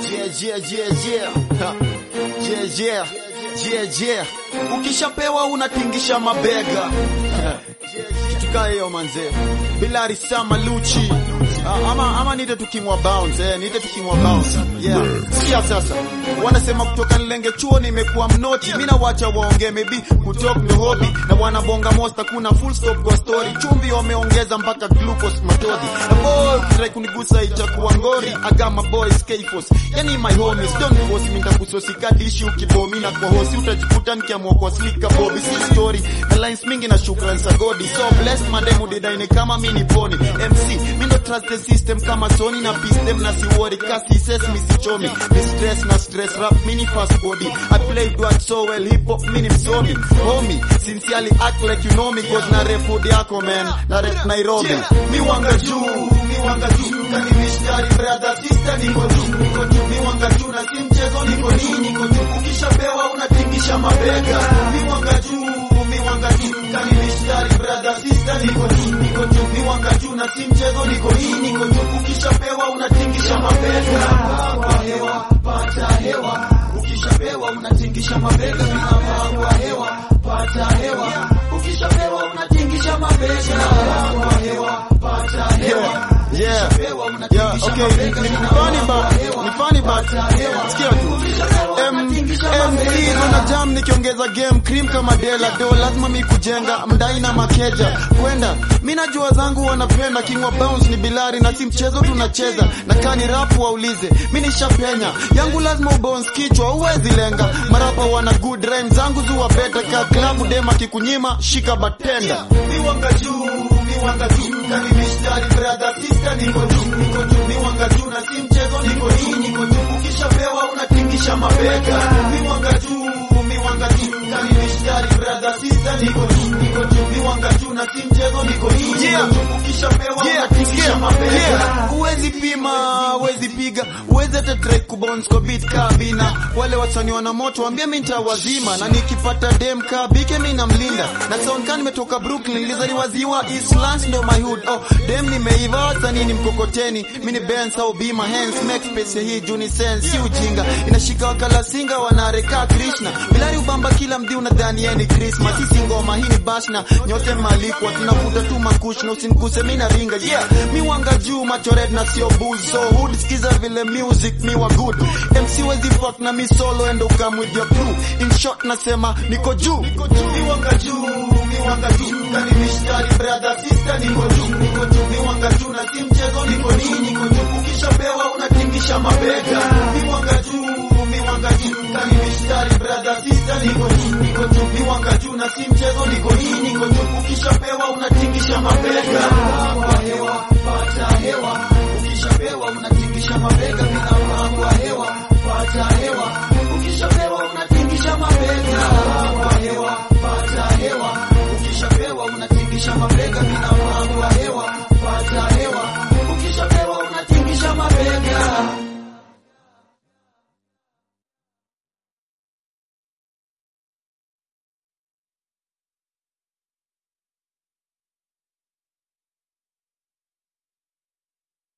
Yeah, yeah, yeah, yeah. Ha. Yeah, yeah. Yeah, yeah. Ukishapewa unatingisha mabega. Ha. Kitu kaa hiyo manze. Bilari sama Luchi. Ah, ama ama nite tukimwa bounce eh, nite tukimwa bounce. Yeah. Sikia sasa. Wanasema kutoka nilenge chuo nimekuwa mnoti. Mimi nawacha waongee maybe kutalk ndo hobby na wanabonga most kuna full stop kwa story. Chumvi wameongeza mpaka glucose matodi. Na boy ukitrai kunigusa itakuwa ngori. Agama boys K-Force. Yani my homies don't force me nitakusosi kadishi ukibomi na kwa hosi utajikuta nikiamua kwa slika bobi si story. Na lines mingi na shukrani za godi. So bless mademu didaine kama mini pony. MC mimi ndo trust the system kama Sony na peace them na si worry kasi ses mi si chomi. Ni stress na stress rap mini fast body. I play dwat so well hip hop mini msomi. Homie sincerely act like you know me cause na rap hood yako man. Na rap Nairobi. Mi wanga juu, mi wanga juu. Kani mishtari brother sister niko juu, niko juu. Mi wanga juu na si mchezo niko juu, niko juu. Ukishapewa unatingisha mabega. Mi wanga juu, mi wanga juu. Kani mishtari brother sister niko juu, niko juu. Mi wanga juu na si mchezo niko hii, niko juu. Ukishapewa unatingisha mabega. Kwa hewa, pata hewa. Ukishapewa unatingisha mabega. Mina kwa hewa, pata hewa. Ukishapewa unatingisha mabega. Kwa hewa, pata hewa. Yeah, yeah, okay, ni ni funny but, ni funny but, sikia tu. M- MC na jam nikiongeza game cream kama Dela do lazima mi kujenga mdai na makeja kwenda mi najua zangu wanapenda king wa bounce ni bilari na si mchezo tunacheza na kani rap waulize mi nishapenya yangu lazima ubounce kichwa uwezi lenga marapa wana good rhyme zangu zuwa beta ka klabu dema kikunyima shika batenda mi wanga juu mi wanga juu kani mishtari brother sister niko juu niko juu mi wanga juu na si mchezo niko hii niko juu ukishapewa unatingisha mabega mi wanga juu mi wanga juu kani mishtari brother sister niko juu niko juu mi wanga juu na si mchezo niko hii niko juu ukishapewa unatingisha mabega uwezi pima uwezi piga uwezi hata try kubounce kwa beat kabina wale wasanii wana moto waambie mimi nitawazima na nikipata dem kabike mimi namlinda na sound kan nimetoka Brooklyn nilizaliwa ziwa Eastlands ndo my hood oh dem nimeiva wasanii ni mkokoteni mimi ni Benz au Bima hands make space hii juni sense si ujinga inashika wakala singa wanareka Krishna bilari ubamba kila mdi unadhani yeye ni Christmas sisi ngoma hii ni bashna nyote malikwa tunavuta tu makush na usiniguse mimi na ringa yeah mi wanga juu macho red na sio booze so hood skiza vile music mi wa good MC wezi fuck na mi solo and come with your crew in short nasema niko juu mi wanga juu mi wanga juu kani mishtari brother sister niko juu niko juu mi wanga juu na si mchezo niko nii niko juu ukishapewa unatingisha mabega mi wanga juu mi wanga juu kani mishtari brother sister niko juu niko juu mi wanga juu na si mchezo niko nii niko juu ukishapewa